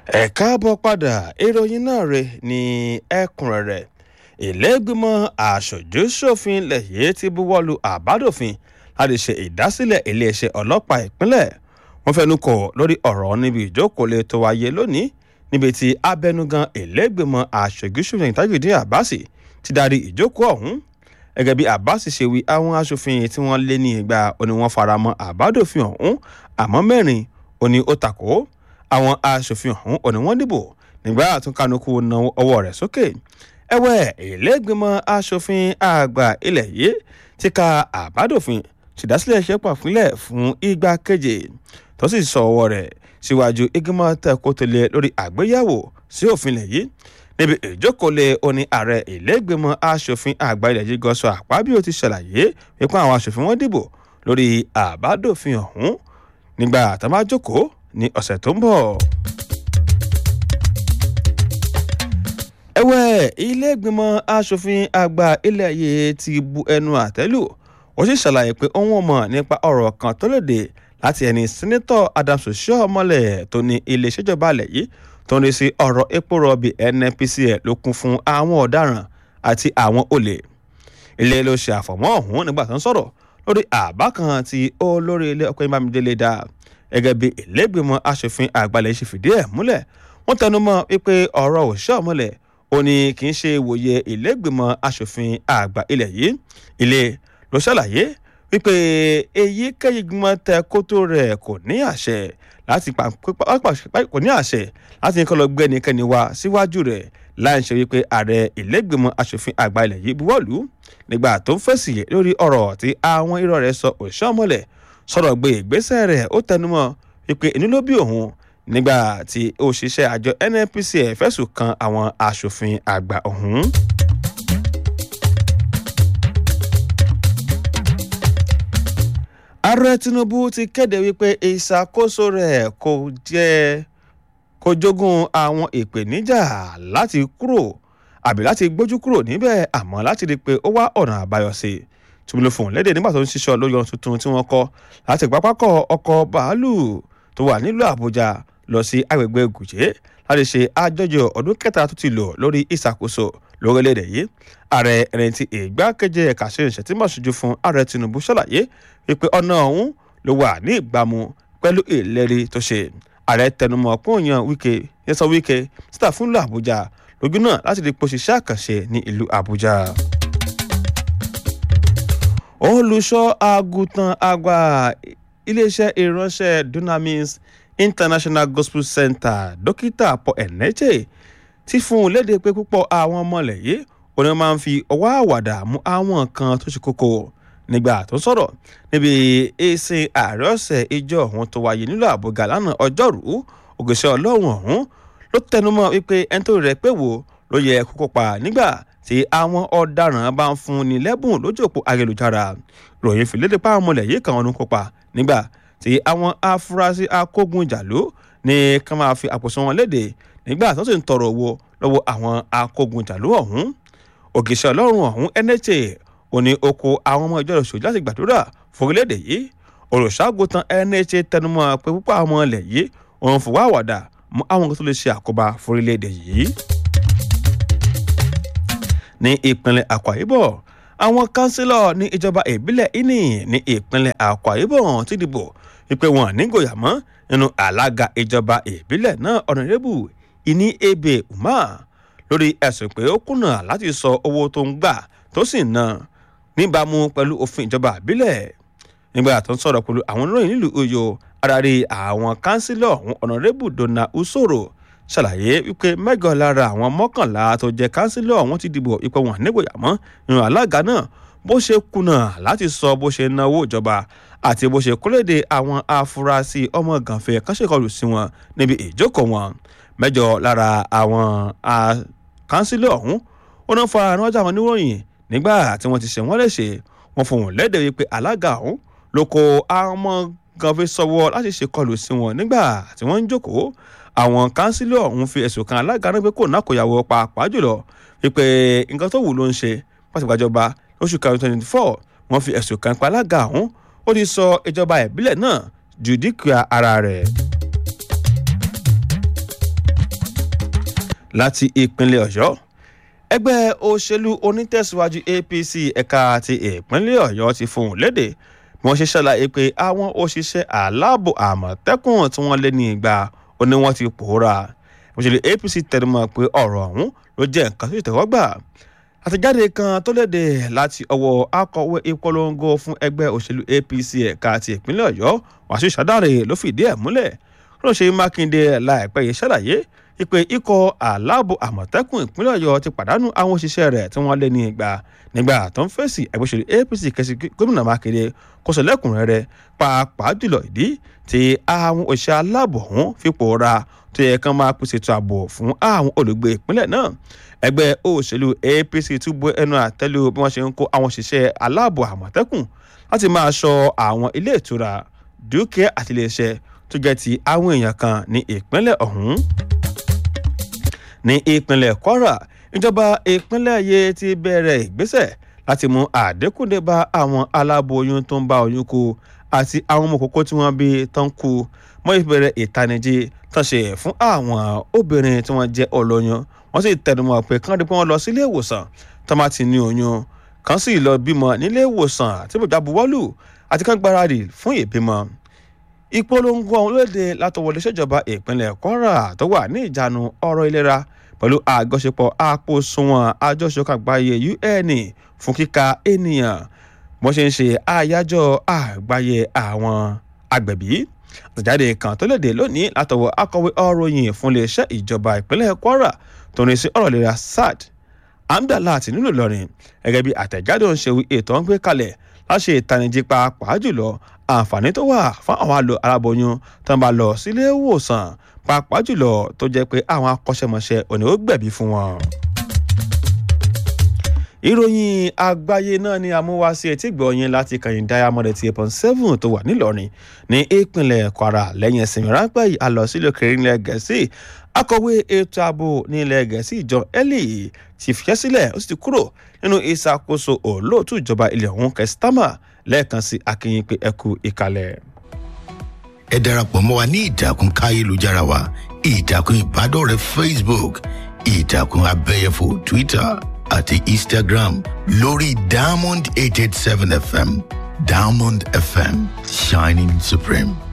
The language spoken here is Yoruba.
ẹ káàbọ̀ padà ìròyìn náà rè ní ẹ̀kúnrẹ́rẹ́ ìlẹ́gbìmọ̀ aṣojú-ṣòfin lẹ́yìn tí buwọ́lu àbádòfin láti ṣe ìdásílẹ̀ iléeṣẹ́ ọlọ́pàá ìpínlẹ̀ wọ́n fẹnu kò lórí ọ̀rọ̀ níbi ìjókòó tó wáyé lónìí níbi tí abẹnugan ìlẹ́gbìmọ̀ aṣojú-ṣòfin tajudeen abbas ti darí ìjókòó ọ̀hún gẹ́gẹ́ bí abbas ṣe wí àwọn aṣòfin tí wọ́n lé ní ìgbà òní wọ́n faramọ́ àbádòfin ọ̀hún àmọ́ mẹ́rin òní ó takò àwọn aṣòfin ọ̀hún òní wọ́n dìbò nígbà àtúnkánukú na ọwọ́ rẹ̀ sókè ẹ̀wẹ̀ ìlẹ́gbìmọ̀ aṣòfin àgbà ilẹ̀ yìí ti ka àbádòfin ṣèdásílẹ̀ iṣẹ́ pàfínlẹ̀ fún ìgbà keje tó sì sọ ọwọ́ rẹ̀ síwájú ìgbìmọ̀ tẹ̀kọ́tẹ̀lẹ̀ lórí àgbéyàwó sí òfin ilẹ̀ yìí níbi ìjókòólé oní ààrẹ ìlẹ́gbìmọ̀ aṣòfin àgbà ilẹ̀ yìí gọ́sọ àpábíò ti ṣàlàyé wípé àwọn aṣòfin wọn dìbò lórí àbádòfin ọ̀hún nígbà tó máa jókòó ní ọ̀sẹ̀ tó ń bọ̀. ẹ̀wẹ̀ ilé-ìgbìmọ̀ asòfin àgbà ilẹ̀ yìí ti bu ẹnu àtẹ́lù ó sì ṣàlàyé pé òun ò mọ̀ nípa ọ̀rọ̀ kan tó lòdì láti ẹni sẹ́nẹ́tọ̀ adams oshiomhole tó ní ilé ìṣèjọba alẹ̀ yìí tó ń rí sí ọ̀rọ̀ epo rọ̀bì nnpcl ló kún fún àwọn ọ̀daràn àti àwọn olè ilé ló ṣe àfọ̀mọ́ ọ̀hún nígbà tó ń sọ̀rọ̀ lórí àbá kan tí olórí ilé ọkọ̀ ìbámidélé dá gẹ́gẹ́ bí ilé-ìgbìmọ̀ asòfin àgbà ilẹ̀ ṣe fìdí ẹ̀ múlẹ̀ wọ́n tẹnu mọ́ wípé ọ̀rọ̀ oshiomhole ó ní kì í ṣe ìwòye ìlẹ́gbìmọ̀ asòfin àgbà ilẹ̀ yìí ilé ló ṣàlàyé wípé èyíkéyìí gbìmọ̀ tẹ kótó rẹ̀ kò ní àṣẹ láti kò ní àṣẹ láti ní kọ́ lọ gbé ẹnikẹ́ni wá síwájú rẹ̀ láì ṣe wípé ààrẹ ìlẹ́gbìmọ̀ asòfin àgbà ilẹ̀ yìí buwọ́lù nígbà tó ń fèsì lórí ọ̀rọ̀ tí àwọn irọ́ rẹ̀ sọ òṣìṣọ́mọlẹ̀ sọ̀rọ̀ gbé ìgbésẹ̀ rẹ̀ ó tẹnumọ́ wípé inú ló bí òun nígbà tí òṣìṣẹ́ àjọ nnpc fẹ̀sùn kan àwọn aṣòfin àgbà ọ̀hún. ààrẹ tinubu ti kéde wípé ìṣàkóso rẹ̀ kò jẹ́ kò jogún àwọn ìpèníjà láti kúrò àbí láti gbójú kúrò níbẹ̀ àmọ́ láti rí i pé ó wá ọ̀nà àbáyọ sí i tùmílò fún lédè nígbà tó ń ṣiṣọ́ lórí ohun tuntun tí wọ́n kọ́ láti pápákọ̀ ọkọ̀ bàálù tó wà nílùú àbújá lọ sí agbègbè gùjẹ́ láti ṣe àjọyọ̀ ọdún kẹta tó ti lò lórí ìṣàkóso lórílẹ̀‐èdè yìí ààrẹ ẹni tí ìgbákejì ẹ̀ka ṣe ìṣẹ̀tìmọ̀ ṣojú fún ààrẹ tinubu ṣàlàyé wípé ọ̀nà ọ̀hún ló wà ní ìbámu pẹ̀lú ìlérí tó ṣe ààrẹ tẹnumọ́ pọ́nyàn wíkẹ́ yẹsọ wíkẹ́ síta fún ìlú àbújá lójú náà láti lè pọ̀ ṣiṣẹ́ àkànṣe ní ìlú àbújá olùṣọ́ àgùntàn àgbà iléeṣẹ́ ìránṣẹ́ dunamis international gospel center dókítà paul eneche ti fún un léde pé púpọ̀ àwọn ọmọlẹ̀ yìí òní máa ń fi ọwọ́ àwàdà mú àwọn nǹkan tó ṣe kókó nígbà tó sọ̀rọ̀ níbi ìsìn ààrẹ ọ̀sẹ̀ ìjọ ọ̀hún tó wáyé nílò àbúgà lánàá ọjọ́rùú ògèṣẹ́ ọlọ́run ọ̀hún ló tẹnumọ́ wípé ẹni tó rẹ̀ pé wò ló yẹ kó kópa nígbà tí àwọn ọ̀daràn bá ń fún ni lẹ́bùn lójú òpó ayélujára ròyìn fìlédè pa àwọn ọmọlẹ̀ yìí kan ọdún kópa nígbà tí àwọn afurasí akógunjàló ní ká máa fi àpòsọ wọn léde nígbà tó sì ń tọrọ owó lọ́wọ́ àwọn akógunjàló ọ̀hún ògìṣẹ́ ọlọ́run ọ̀hún ẹnẹ́tẹ̀ òní oko àwọn ọmọ ìjọ ìṣòjì láti gbàdúrà forílẹ̀-èdè yìí olùṣàgùtàn ẹnẹ́tẹ̀ tẹnumọ́ pé púpọ̀ àwọn ọmọ ilẹ̀ yìí òun fòwá àwàdà mú àwọn nǹkan tó lè ṣe àkóbá forílẹ̀-èdè yìí ní ìpínlẹ̀ akwa ibom àwọn kánsílọ̀ ní ìjọba ìbílẹ̀ ini ní ìpínlẹ̀ akwa ibom ti dìbò wípé wọn nígòyà mọ́ nínú alága ìjọba ìbílẹ̀ náà ọ̀nàrẹ́bù ìní ebe umar lórí ẹ̀sùn pé ó kùnà láti sọ owó tó ń gbà tó sì ná níbàámu pẹ̀lú òfin ìjọba ìbílẹ̀ nígbà tó ń sọ̀rọ̀ pẹ̀lú àwọn oníròyìn nílùú oyo adarí àwọn kánsílọ̀ ọ̀hún ọ̀nàrẹ́bù donna usoro ṣàlàyé wípé mẹ́jọ lára àwọn mọ́kànlá tó jẹ́ kánsílọ̀ ọ̀hún ti dìbò ipò wọn nígbòyà mọ́ nínú alága náà bó ṣe kùnà láti sọ bó ṣe náwó ìjọba àti bó ṣe kólédè àwọn afurasí ọmọ gànfẹ́ kánṣẹ́kọlù sí wọn níbi ìjókòó wọn mẹ́jọ lára àwọn kánsílọ̀ ọ̀hún ó náà fara ránṣẹ́ àwọn oníròyìn nígbà tí wọ́n ti ṣe wọ́n léṣe wọ́n fohùn lédè wípé alága ọ̀hún ló kó àwọn gànfẹ́ sọ́wọ́ láti ṣe kọlù sí wọn nígbà tí wọ́n ń jókòó àwọn kánsílọ̀ ọ̀hún fi ẹ̀sùn kan alága náà pé kò náà kò yàwó pàápàá jùlọ wípé nǹkan tó wù ló ń ṣe pàṣípàjọba lóṣù kan twenty four wọ́n fi ẹ̀sùn kan pa alága ọ̀hún ó ti sọ ìjọba ìbílẹ̀ náà ju dúkìá ara rẹ̀. láti ìpínlẹ̀ ọ̀yọ́ ẹgbẹ́ òṣèlú onítẹ̀síwájú apc ẹ̀ka ti ìpínlẹ̀ ọ̀yọ́ ti fohùn léde bí wọ́n ṣe ṣàlàyé pé àwọn òṣìṣẹ́ aláàbò àmọ̀tẹ́kùn tí wọ́n lé ní ìgbà ó ní wọ́n ti pòórá òṣèlú apc tẹnumọ́ pé ọ̀rọ̀ ọ̀hún ló jẹ́ nǹkan tó ìtẹ́wọ́gbà àtẹ̀jáde kan tó léde láti ọwọ́ akọ̀wé ìpolongo fún ẹgbẹ́ òṣèlú apc ẹ̀ka ti ìpínlẹ̀ ọ̀yọ́ wàṣíù ṣàdáre ló fìdí ẹ̀ múlẹ̀ ránṣẹ́ mákindé láìpẹ́ yìí ṣàlàyé ìpè ikọ̀ aláàbò àmọ̀tẹ́kùn ìpínlẹ̀ ọ̀yọ́ ti pàdánù àwọn òṣìṣẹ́ rẹ̀ tí wọ́n lé ní ìgbà nígbà tó ń fèsì ẹgbẹ́ òṣèlú apc kẹsì gómìnà mákindé kó sọ lẹ́kùnrẹ́rẹ́ pàápàá jùlọ ìdí tí àwọn òṣìṣẹ́ aláàbò ọ̀hún fipò ra tó yẹ kán máa pèsè ètò ààbò fún àwọn olùgbé ìpínlẹ̀ náà ẹgbẹ́ òṣèlú apc túbọ̀ ẹnu àtẹ́lù bí wọ́n ṣe ń kó àwọn òṣìṣẹ́ aláàbò àmọ̀tẹ́kùn láti máa ṣọ́ àwọn ilé ìtura dúkìá àti iléeṣẹ́ tó jẹ́ ti àwọn èèyàn kan ní ìpínlẹ̀ ọ̀hún ní ìpínlẹ̀ kwara ìjọba ìpínlẹ̀ yìí ti bẹ̀rẹ̀ ìgbésẹ̀ láti mú àdínkù dé bá àwọn aláboyún tó ń bá oyún kú àti àwọn ọmọ kókó tí wọ́n bí tán kú mọ́ ìbẹ̀rẹ̀ ìtanijí tán ṣe fún àwọn obìnrin tí wọ́n jẹ́ olóyún wọ́n sì tẹnumọ́ pé kán rí pé wọ́n lọ sílé ìwòsàn tán bá ti ní oyún kán sì lọ bímọ nílé ìwòsàn tí bòjá buwọ́lù àti kán gbáradì fún ìbímọ ìpolongo ọ̀hún lóde látọwọlé ṣèjọba ìpínlẹ̀ kwara tó wà ní ìjánu ọ̀rọ̀ ìlera pẹ̀lú àjọṣepọ̀ àpòsùnwọ̀n àjọṣepọ̀ àgbáyé un fún kíka ènìyàn bó ṣe ń ṣe àyájọ́ àgbáyé àwọn agbẹ̀bí àtẹ̀jáde kan tó léde lónìí látọwọ́ akọ̀wé ọ̀ròyìn fún iléeṣẹ́ ìjọba ìpínlẹ̀ kwara tó ní sí ọ̀rọ̀ ìlera sad amdalat nílùú ìlọrin gẹ́gẹ́ bí àtẹ̀jáde ń ṣe wí ètò ń gbé kalẹ̀ láṣẹ ìtanijí pàápàá jùlọ àǹfààní tó wà fún àwọn àlò aláboyún tó ń bá lọ sílé ìwòsàn pàápàá jùlọ tó jẹ́ pé àwọn akọ́ṣẹ́mọṣẹ́ òní ó gbẹ̀bí fún wọn. ìròyìn àgbáyé náà ni amúwáṣí etí gbọ̀nyìn láti kàyìn diamond eighty eight point seven tó wà nílọrin ní ìpínlẹ̀ kwara lẹ́yìn ìsinmi ráńpẹ́ yìí àlọ́ sílẹ̀ kẹrin ilẹ̀ gẹ̀ẹ́sì akọ̀wé ètò ààbò ní ilẹ̀ gẹ̀ẹ́sì john ellie ti fìyẹ́ sílẹ̀ ó sì ti kúrò nínú ìṣàkóso olóòtú ìjọba ilẹ̀ ọ̀hún kẹsítámà lẹ́ẹ̀kan sí akínyìn pé ẹkú ìkàlẹ̀. ẹ darapọ̀ mọ́ wa ní ìtàkùn káyélujára wa ìtàkùn ìbádọ́rẹ̀ẹ́ facebook ìtàkùn abẹ́yẹfò twitter àti instagram lórí diamond eight eight seven fm diamond fm shining supreme.